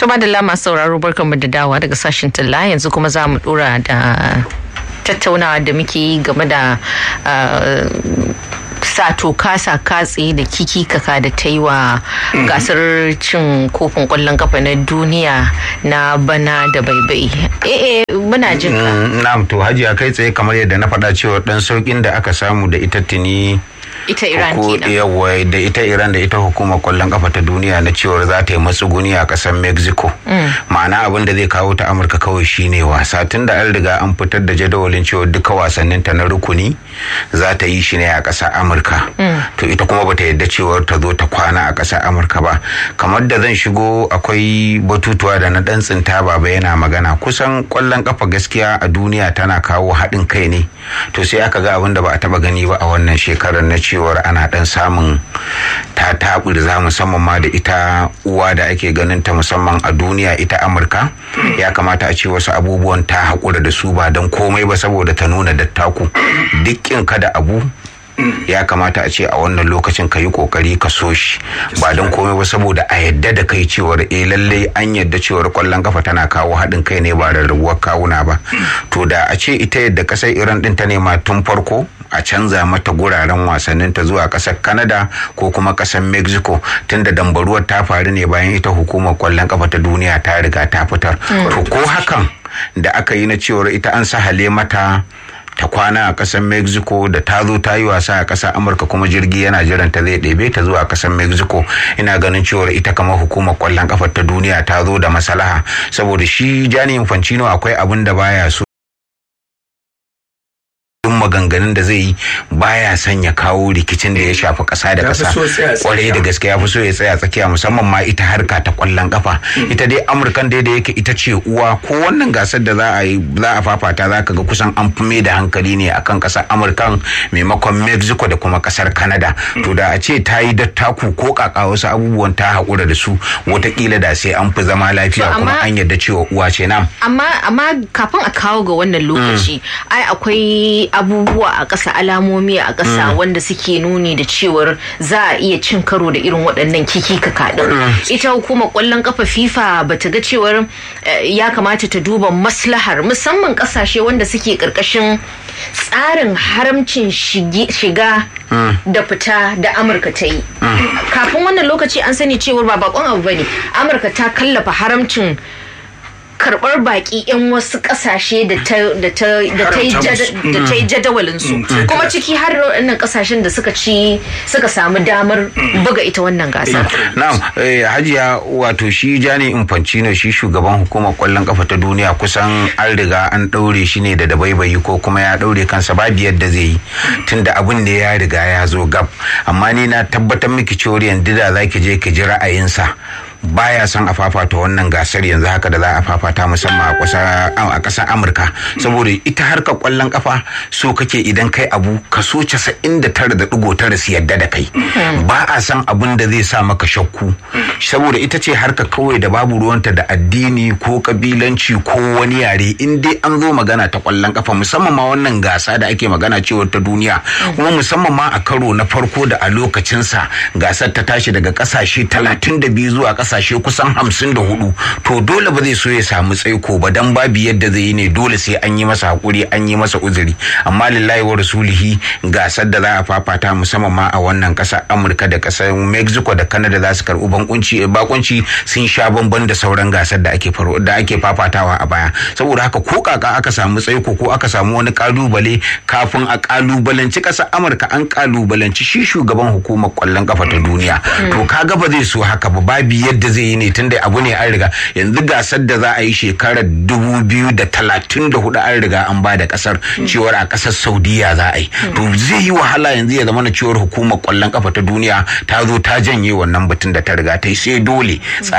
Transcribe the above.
Tuma da lama sauraro barkanmu da dawa daga sashen talla yanzu kuma za mu dora da tattaunawa da muke yi game da sato kasa katse da kiki kaka da ta yi wa gasar cin kofin kwallon kafa na duniya na bana da baibai eh muna jin ka na'am to hajiya kai tsaye kamar yadda na faɗa cewa dan saukin da aka samu da ita tuni ita Iran kenan. Yawa da ita Iran da ita hukumar kwallon kafa ta duniya na cewar za ta yi matsuguni a kasar Mexico. Ma'ana abin da zai kawo ta Amurka kawai shine wasa tun da an riga an fitar da jadawalin cewa duka wasannin ta na rukuni za ta yi shi ne a kasar Amurka. To ita kuma bata yadda cewar ta zo ta kwana a kasar Amurka ba. Kamar da zan shigo akwai batutuwa da na dan tsinta baba yana magana kusan kwallon kafa gaskiya a duniya tana kawo haɗin kai ne. To sai aka ga abin da ba a taba gani ba a wannan shekarar na cewar ana dan samun ta za musamman ma da ita uwa da ake ganin ta musamman a duniya ita amurka ya kamata a ce wasu abubuwan ta haƙura da su ba don komai ba saboda ta nuna dattaku dukkin kada abu ya kamata a ce a wannan lokacin ka yi kokari ka so shi ba don komai ba saboda a yadda da kai cewar eh lallai an yadda cewar kwallon kafa tana kawo haɗin kai ne ba rarrabuwar kawuna ba to da a ce ita yadda kasar iran din ta nema tun farko a canza mata guraren wasannin ta zuwa kasar canada ko kuma kasar mexico tunda dambaruwar ta faru ne bayan ita hukumar kwallon kafa ta duniya ta riga ta fitar to ko hakan da aka yi na cewar ita an sahale mata ta kwana a ƙasar mexico da ta zo ta yi wasa a ƙasar amurka kuma jirgi yana jiran ta zai ɗebe ta zuwa ƙasar mexico ina ganin cewar ita kamar hukumar kwallon kafar ta duniya ta zo da maslaha saboda shi jani infantino akwai abin da baya so maganganun da zai yi baya son ya kawo rikicin da ya shafi ƙasa da ƙasa kwarai da gaske ya fi so ya tsaya tsakiya musamman ma ita harka ta kwallon kafa ita dai amurkan dai da yake ita ce uwa ko wannan gasar da za a yi za a fafata za ka ga kusan an fi mai da hankali ne akan ƙasar amurkan maimakon mexico da kuma ƙasar canada to da a ce ta yi dattaku ko kaka wasu abubuwan ta haƙura da su watakila da sai an fi zama lafiya kuma an yarda cewa uwa ce nam amma amma kafin a kawo ga wannan lokaci ai akwai abubuwa a ƙasa alamomi a ƙasa wanda suke nuni da cewar za a iya cin karo da irin waɗannan kiki kaɗin ita hukumar ƙwallon ƙafa fifa ba ta ga cewar ya kamata ta duba maslahar musamman ƙasashe wanda suke ƙarƙashin tsarin haramcin shiga da fita da amurka ta yi kafin wannan lokaci an sani cewar ba bakon abu bane amurka ta kallafa haramcin karbar baki 'yan wasu kasashe da ta yi jadawalin su kuma ciki har wannan kasashen da suka ci suka samu damar buga ita wannan gasar. na'am hajiya wato shi jani infantino shi shugaban hukumar kwallon kafa ta duniya kusan an riga an daure shi ne da dabaibayi ko kuma ya daure kansa babu yadda zai yi tunda abin da ya riga ya zo gab amma ni na tabbatar miki cewar yanzu da za ki je ki ji ra'ayinsa baya son a fafata wannan gasar yanzu haka da za a fafata musamman a ƙasar amurka saboda ita harkar kwallon kafa so kake idan kai abu kaso casa'in da tara da ɗigo tara su yadda da kai ba a san abin da zai sa maka shakku saboda ita ce harka kawai da babu ruwanta da addini ko kabilanci ko wani yare in dai an zo magana ta kwallon kafa musamman ma wannan gasa da ake magana cewar ta duniya kuma musamman ma a karo na farko da a lokacinsa gasar ta tashi daga ƙasashe talatin da biyu zuwa kasashe kusan hamsin da hudu to dole ba zai so ya samu tsaiko ba dan babu yadda zai yi ne dole sai an yi masa hakuri an yi masa uzuri amma lillahi wa rasulihi gasar da za a fafata musamman ma a wannan kasar amurka da kasar mexico da canada za su karbi bankunci bakunci sun sha bamban da sauran gasar da ake da ake fafatawa a baya saboda haka ko kaka aka samu tsaiko ko aka samu wani kalubale kafin a kalubalanci kasar amurka an kalubalanci shi shugaban hukumar kwallon kafa ta duniya to kaga ba zai so haka ba babu yadda zai yi ne tunda abu ne an riga yanzu gasar da za a yi shekarar dubu biyu da talatin da hudu an riga an ba da kasar cewar a kasar saudiya za a yi to zai yi wahala yanzu ya zama na cewar hukumar kwallon kafa ta duniya ta zo ta janye wannan batun da ta riga ta yi sai dole